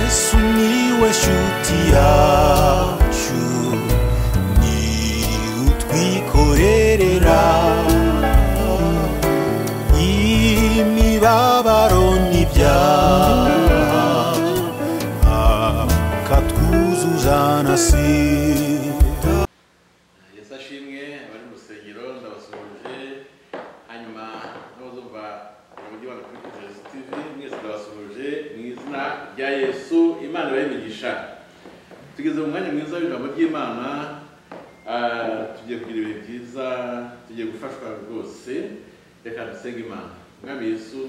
Sumiłeś utiaciu Ni utwikorerera Imibabaro n'ibyaha Akatwuzuzanasira yesu ashimwe abari mu rusengero ndabasuhuje hanyuma n'abazo mva umujyi wa kuri televiziyo tivi mwese ndabasuhuje mu izina rya yesu imana ibayimigisha tugeze mu mwanya mwiza w'ijambo ry'imana ah, tugiye kugira ibihe byiza tugiye gufashwa rwose reka dusenge imana mwami yesu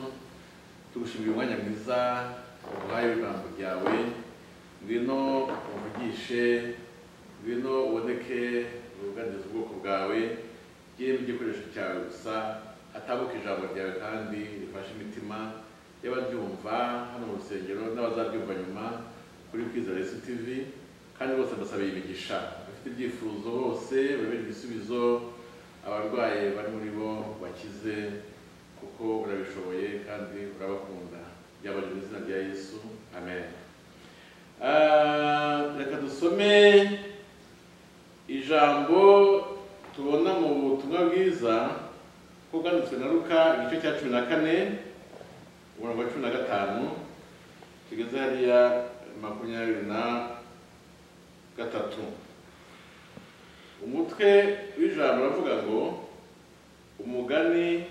tugushimira umwanya mwiza uhaye w'ijambo ryawe ngwino uvugishe ngwino uboneke ubuganiza ubwoko bwawe ugiremo igikoresho cyawe gusa hatabuka ijambo ryawe kandi rifashe imitima y'abaryumva hano mu rusengero n'abazaryumva nyuma kuri kwizera esi tivi kandi bose mbasabeye imigisha abafite ibyifuzo bose babere ibisubizo abarwayi bari muri bo bakize kuko urabishoboye kandi urabakunda byabari mu izina rya yesu amen Ah, reka dusome ijambo tubona mu butumwa bwiza ko bwanditswe na luka igice cya cumi na kane umurongo wa cumi na gatanu tugeze hariya makumyabiri na gatatu umutwe w'ijambo uravuga ngo umugani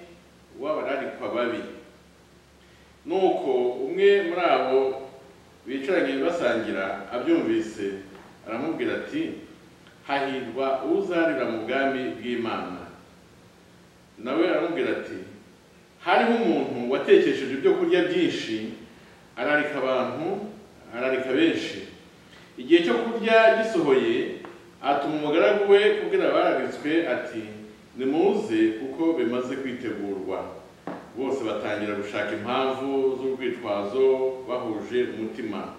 w'abararikwa babi nuko umwe muri abo bicaranye basangira abyumvise aramubwira ati hahirwa uzarira mu bwami bw'imana nawe aramubwira ati hariho umuntu watekesheje ibyo kurya byinshi ararika abantu ararika benshi igihe cyo kurya gisohoye atuma umugaragu we kubwira abararitswe ati nimuze kuko bimaze kwitegurwa bose batangira gushaka impamvu z'urwitwazo bahuje umutima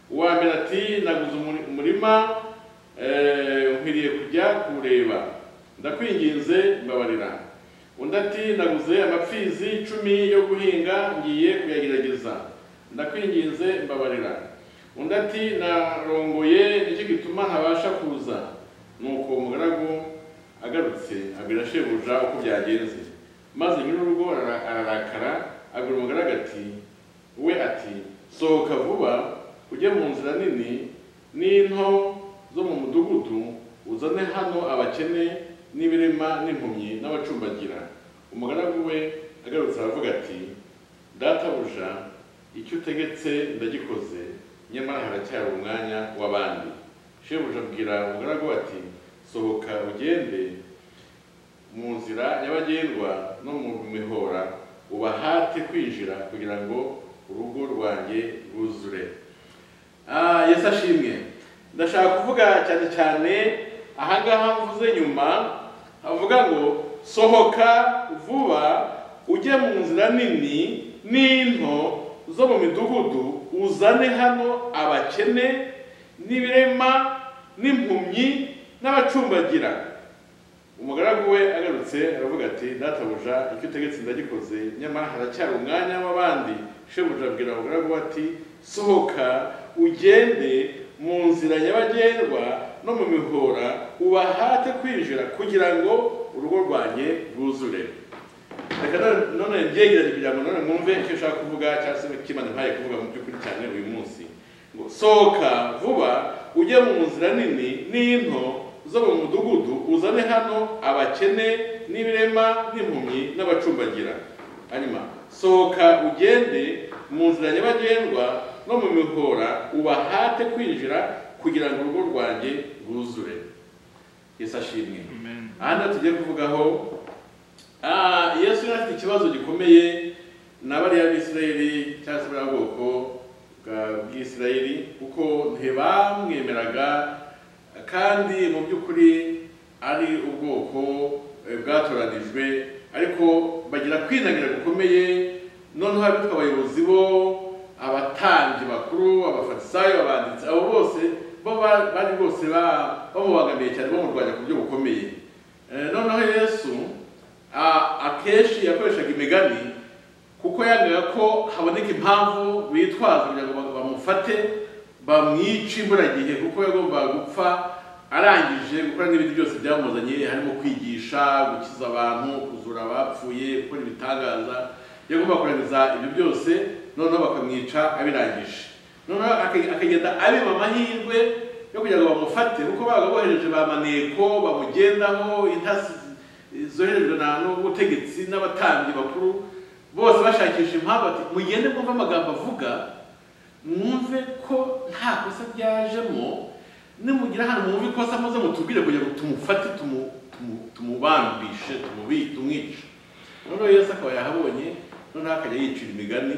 uwambere ati naguze umuri- umurima eh, nkwiriye kujya kuwureba ndakwinginze mbabarira undi ati naguze amapfizi icumi yo guhinga ngiye kuyagerageza ndakwinginze mbabarira undi ati narongoye nicyo gituma ntabasha kuza nuko umugaragu agarutse abwira shebuja uko byagenze maze nyir'urugo ara- ararakara abwira umugaragu ati we ati sohoka vuba ujye mu nzira nini n'into zo mu mudugudu uzane hano abakene n'ibirema n'impumyi n'abacumbagira umugaragu we agarutse aravuga ati databuja icyo utegetse ndagikoze nyamara haracyari umwanya w'abandi shebuja abwira umugaragu we ati sohoka ugende mu nzira nyabagendwa no mu mihora ubahate kwinjira kugira ngo urugo rwanjye rwuzure Ah, yesu ashimwe ndashaka kuvuga cyane cyane ahangaha mvuze nyuma havuga ngo sohoka vuba ujye mu nzira nini n'into zo mu midugudu uzane hano abakene n'ibirema n'impumyi n'abacumbagira umugaragu we agarutse aravuga ati databuja icyo utegetse ndagikoze nyamara haracyari umwanya w'abandi shebuja abwira umugaragu we ati sohoka ugende mu nzira nyabagendwa no mu mihora ubahate kwinjira kugira ngo urugo rwanjye rwuzure reka none- none mbyegeranye kugira ngo none mwumve icyo ushaka kuvuga cyangwa se kimana mpaye kuvuga mu by'ukuri cyane uyu munsi ngo sohoka vuba ujye mu nzira nini n'into zo mu mudugudu uzane hano abakene n'ibirema n'impumyi n'abacumbagira hanyuma sohoka ugende mu nzira nyabagendwa no mu mihora ubahate kwinjira kugira ngo urugo rwanjye rwuzure yesu ashimwe ahandi tugiye kuvugaho Ah, yesu yari afite ikibazo gikomeye na bariya bisirayeli cyangwa se buriya bwoko bwa- bw'isirayeli kuko ntibamwemeraga kandi mu by'ukuri ari ubwoko eh, bwatoranijwe ariko bagira kwinagira gukomeye noneho abitwa abayobozi bo abatambyi bakuru abafarisayo abanditsi abo bose bo ba- bari bose ba- bamubangamiye cyane bamurwanya ku buryo bukomeye Eh, noneho yesu a- akenshi yakoreshaga imigani kuko yangaga ko haboneka impamvu bitwaza kugira ngo bamufate bamwica imburagihe kuko yagombaga gupfa arangije gukora n'ibindi byose byamuzanye harimo kwigisha gukiza abantu kuzura abapfuye gukora ibitangaza yagomba kurangiza ibyo byose noneho bakamwica abirangije noneho aka- akagenda abiba amahirwe yo kugira ngo bamufate kuko babaga bohereje ba maneko bamugendaho intasi zoherejwe na n'ubutegetsi n'abatambyi bakuru bose bashakisha impamvu bati mugende mwumve amagambo avuga mwumve ko nta kosa ryajemo nimugira hano mwumve ikosa maze mutubwire kugira ngo tumufate tumu- tumu- tumubambishe tumubi tumwice noneho yesu akaba yahabonye noneho akajya yicira imigani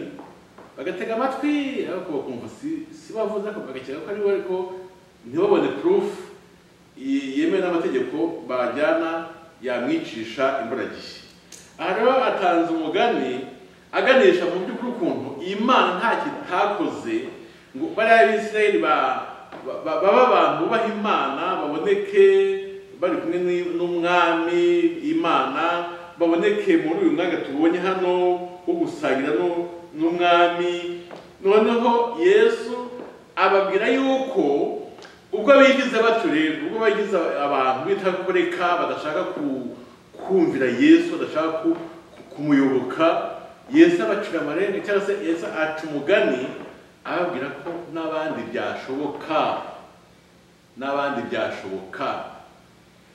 bagatega amatwi ariko bakumva si si bavuze ariko bagakeka ko ari we ariko ntibabone proof ye- yemewe n'amategeko bajyana yamwicisha imburagihe aha rero atanze umugani aganisha mu by'ukuri ukuntu imana nta kintu itakoze ngo bariya bisirayeli ba- ba- ba- babe abantu bubaha imana baboneke bari kumwe ni- n'umwami imana baboneke muri uyu mwanya tubonye hano wo gusangira n'u- n'umwami noneho yesu ababwira yuko ubwo bigize batyo rero ubwo bagize abantu bitakoreka badashaka ku- kumvira yesu badashaka ku- ku- kumuyoboka yesu abacira amarenga cyangwa se yesu aca umugani ababwira ko n'abandi byashoboka n'abandi byashoboka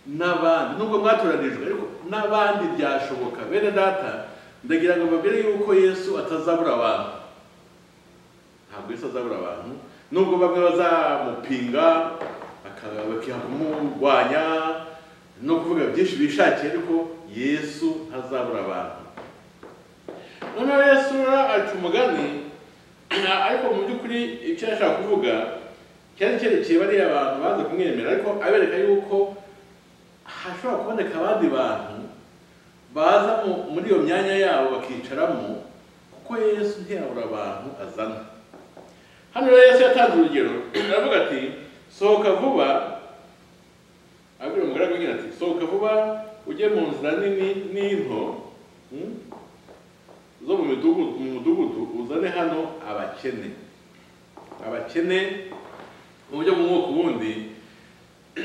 n'abandi nubwo mwatoranijwe ariko n'abandi byashoboka bene data ndagira ngo mbabwire yuko yesu atazabura abantu ntabwo yesu azabura abantu nubwo bamwe bazamupinga baka- bakamurwanya no kuvuga byinshi bishakiye ariko yesu ntazabura abantu noneho yesu rero aca umugani ariko mu by'ukuri icyo yashaka kuvuga cyari cyerekeye bariya abantu baza kumwemera ariko abereka yuko hashobora kuboneka abandi bantu baza mu- muri iyo myanya yabo bakicaramo kuko yesu ntiyabura abantu azana hano rero yesu yatanze urugero aravuga ati sohoka vuba abwira umugaragu agira ati sohoka vuba ujye mu nzira nini n'into hmm, zo mu midugudu mu mudugudu uzane hano abakene abakene mu buryo bw'umwuka ubundi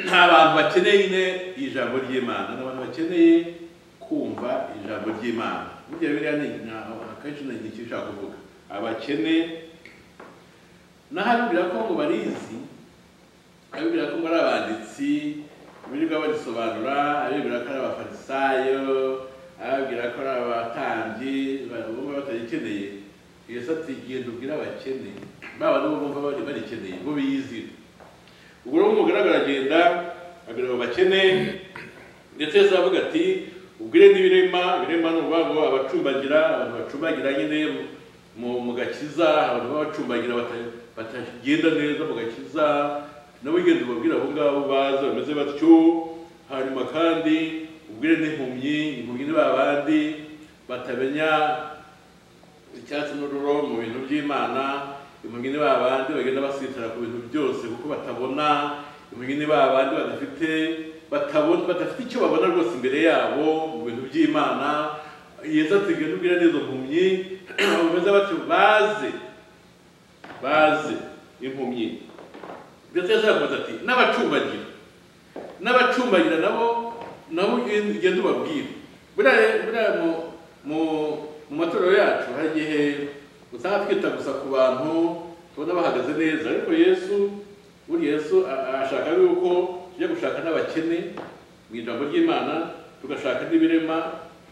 nta bantu bakeneye nyine ijambo ry'imana ni abantu bakeneye kumva ijambo ry'imana burya biriya ni nta- akenshi ni ikintu ushaka kuvuga abakene naho abibwira ko ngo barizi abibwira ko ngo ari abanditsi birirwa barisobanura abibwira ko ari abafarisayo abibwira ko ari abatambyi ba- bumva batagikeneye yesu ati genda ubwire abakene baba nibo bumva bari barikeneye bo biyizira ubwo rero umugaragu aragenda abwira abo bakene ndetse yesu aravuga ati ubwire n'ibirema ibirema ni ukuvuga ngo abacumbagira abantu bacumbagira nyine mu mu gakiza abantu b'abacumbagira bata- batagenda neza mu gakiza nabo ugenda ubabwira abo ngabo baza bameze batyo hanyuma kandi ubwire n'impumyi impumyi ni ba bandi batamenya icyatsi n'ururo mu bintu by'imana impumyi ni ba bandi bagenda basitara ku bintu byose kuko batabona impumyi ni ba bandi badafite batabona badafite icyo babona rwose imbere yabo mu bintu by'imana yesu atigenda ubwira n'izo mpumyi bameze batyo baze baze impumyi ndetse yesu arakomeza ati n'abacumbagira n'abacumbagira nabo nabo ugenda ubabwira buriya buriya mu- mu mu matorero yacu hari igihe usanga twita gusa ku bantu tubona bahagaze neza ariko yesu buri yesu a- arashaka yuko tujya gushaka n'abakene mu ijambo ry'imana tugashaka n'ibirema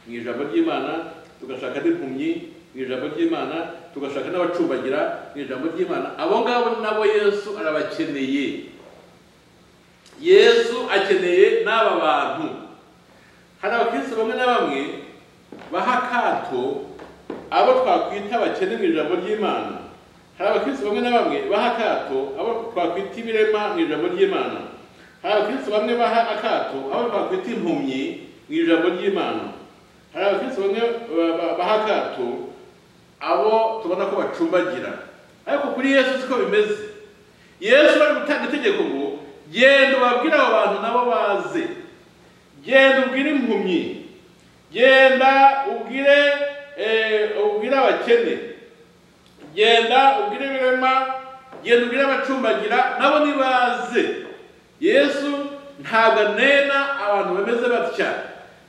mu ijambo ry'imana tugashaka n'impumyi mu ijambo ry'imana tugashaka n'abacumbagira mu ijambo ry'imana abo ngabo nabo yesu arabakeneye yesu akeneye n'aba bantu hari abakristo bamwe na bamwe baha akato abo twakwita abakene mu ijambo ry'imana hari abakristo bamwe na bamwe baha akato abo twakwita ibirema mu ijambo ry'imana hari abakristo bamwe baha akato abo twakwita impumyi mu ijambo ry'imana hari abakristo bamwe ba- ba- baha akato abo tubona ko bacumbagira ariko kuri yesu siko bimeze yesu bari gutanga itegeko ngo genda ubabwire abo bantu nabo baze genda ubwire impumyi genda ubwire eh, ubwire abakene genda ubwire ibirema genda ubwire abacumbagira nabo nibaze yesu ntabwo anena abantu bameze batya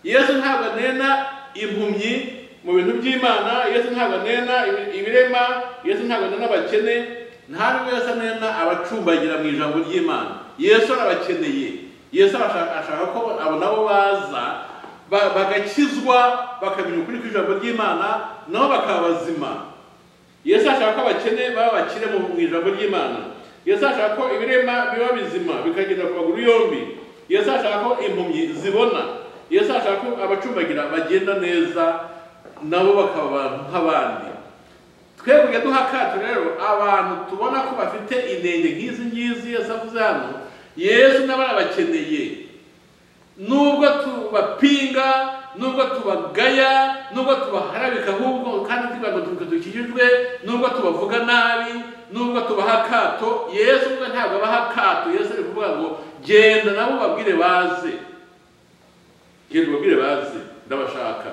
yesu ntabwo anena impumyi mu bintu by'imana yesu ntabwo anena ibi- ibirema yesu ntabwo anena abakene nta n'umwe wese anena abacumbagira mu ijambo ry'imana yesu arabakeneye yesu arashaka ashaka ko abo nabo baza ba- bagakizwa bakamenya ukuri kw'ijambo ry'imana nabo bakaba bazima yesu ashaka ko abakene baba bakire mu mu ijambo ry'imana yesu ashaka ko ibirema biba bizima bikagenda ku maguru yombi yesu ashaka ko impumyi zibona yesu ashaka ko abacumbagira bagenda neza nabo bakaba abantu nk'abandi twebwe duha akato rero abantu tubona ko bafite inenge nk'izi ngizi yesu avuze hano yesu nabo arabakeneye nubwo tubapinga nubwo tubagaya nubwo tubaharabika ahubwo kandi tubaga dukikijwe nubwo tubavuga nabi nubwo tubaha akato yesu ubwe ntabwo abaha akato yesu ari kuvuga ngo genda nabo babwire baze genda ubabwire baze ndabashaka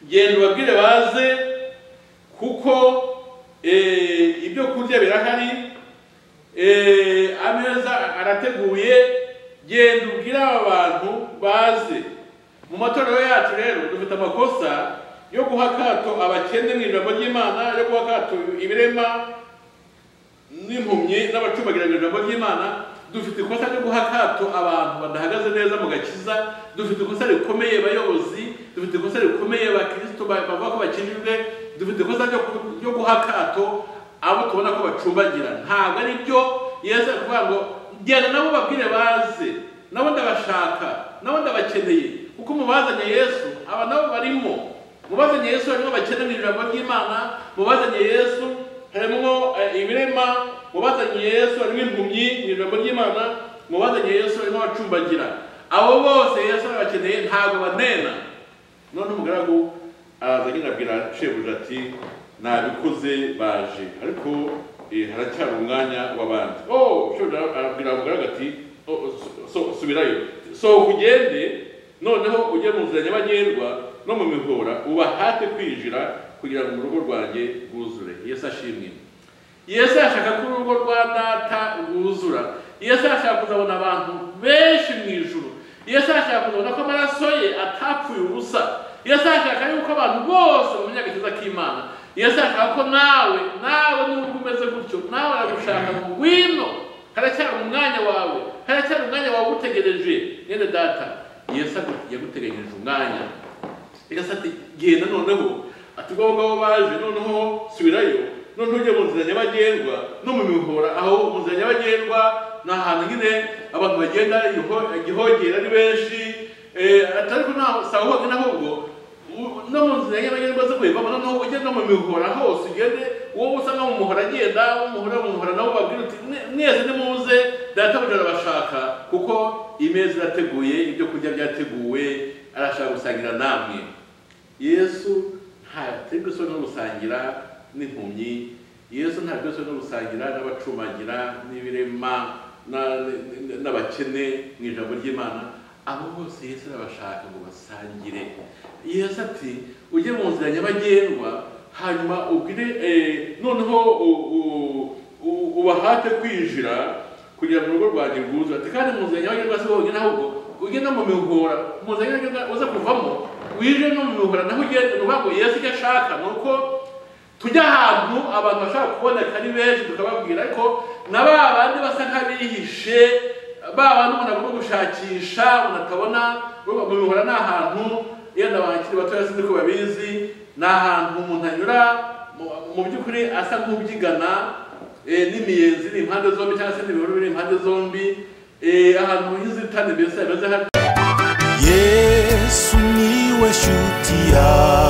genda ubabwire baze kuko eh, ibyo kurya birahari Eh, ameza arateguye genda ubwire aba bantu baze mu matorero yacu rero dufite amakosa yo guha akato abakene mu ijambo ry'imana yo guha akato ibirema n'impumyi n'abacumbagira mu ijambo ry'imana dufite ikosa ryo guha akato abantu badahagaze neza mu gakiza dufite ikosa rikomeye bayobozi dufite ikosa rikomeye abakristo ba- bavuga ko bakijijwe dufite ikosa ryo ku- ryo guha akato abo tubona ko bacumbagira ntabwo ari byo yesu ari kuvuga ngo genda nabo babwire baze nabo ndabashaka nabo ndabakeneye kuko mubazanye yesu aba nabo barimo mubazanye yesu harimo abakene mu ijambo ry'imana mubazanye yesu harimo eh, ibirema mubazanye yesu harimo impumyi mu ijambo ry'imana mubazanye yesu harimo abacumbagira abo bose yesu arabakeneye ntabwo banena none umugaragu araza agenda abwira shebuja ati nabikoze baje ariko eh, haracyari umwanya w'abandi oh shebuja arabwira umugaragu ati "Oh, so- so- subirayo sohoka ugende noneho ujye mu nzira nyabagendwa no mu mihora ubahate kwinjira kugira ngo urugo rwanjye rwuzure yesu ashimwe yesu yashaka ko urugo rwa data rwuzura yesu yashaka kuzabona abantu benshi mu ijuru yesu yashaka kuzabona ko amaraso ye atapfuye ubusa yesu yashaka yuko abantu bose bamenya agakiza k'imana yesu yashaka ko nawe nawe nubwo umeze gutyo nawe aragushaka ngo ngwino haracyari umwanya wawe haracyari umwanya wagutegereje mwene data yesu agu- yaguteganyirije umwanya reka ati genda noneho ati ngombwa abo baje noneho subirayo noneho ujye mu nzira nyabagendwa no mu mihora aho mu nzira nyabagendwa ni ahantu nyine abantu bagenda iho- igihogere ari benshi eh, ati ariko ntaho si aho honyine ahubwo u- no mu nzira nyabagendwa zo kuyivamo noneho ujye no mu mihora hose ugende uwo usanga mu muhora agenda uwo mu muhora mu muhora nawe ubabwira uti "Mwe- mwese nimuze databuja arabashaka kuko imeza irateguye ibyo kurya byateguwe arashaka gusangira namwe yesu ntaterwa isoni no gusangira n'impumyi yesu ntaterwa isoni no gusangira n'abacumagira n'ibirema na- n- n- n'abakene mu ijambo ry'imana abo bose yesu arabashaka ngo basangire yesu ati ujye mu nzira nyabagendwa hanyuma ubwire eh, noneho u- u- u- ubahate kwinjira kugira ngo urugo rwanjye rwuzuye ati kandi mu nzira nyabagendwa si wowe nyine ahubwo ugenda mu mihora mu nzira nyabagendwa uza kuvamo wije no mu mihora naho ugenda uvuga ngo yesu icyo ashaka ni uko tujya ahantu abantu bashobora kuboneka ari benshi tukababwira ariko na ba bandi basa nk'abihishe ba bandi umuntu agomba gushakisha umuntu atabona urumva mu mihora ni ahantu yenda abakiri batoya sinzi ko babizi ni ahantu umuntu anyura mu- mu by'ukuri asa nk'ubyigana eh, n'imiyenzi iri impande zombi cyangwa se n'ibihuru biri impande zombi eh, ahantu h'inzitane mbese hameze nka yesu niwe shuti yawe